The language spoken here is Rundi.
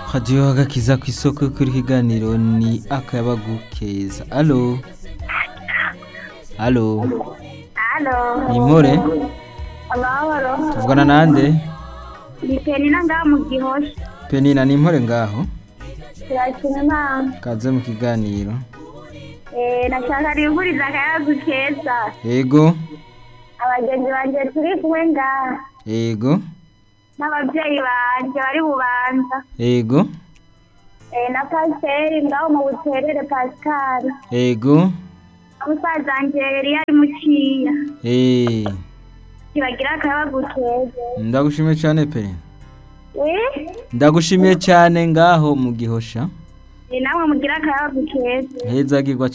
radiyo agakiza ku isoko kuri kiganiro ni akayabagu keza alo alo Halo. ni impore Amahoro. tuvugana nande Ni Penina ngaha mu Gihosha. penina ni impore ngaho Turashima Imana. kaze mu kiganiro Eh, nashaka rivuriza akayagu keza. yego Abagenzi banje turi kumwe ngaha. yego N'abavyeyi banje bari bubanza. yego Eh, na Pasiteri ngaho mu Buterere Pascal. yego Musaza wanje yari ari muciya. eh Kibagira akayagu keza. ndagushimiye cyane penina Eh? ndagushimiye cyane ngaho mu gihosha Eh, namwe mugira akayagu keza. heza gigwa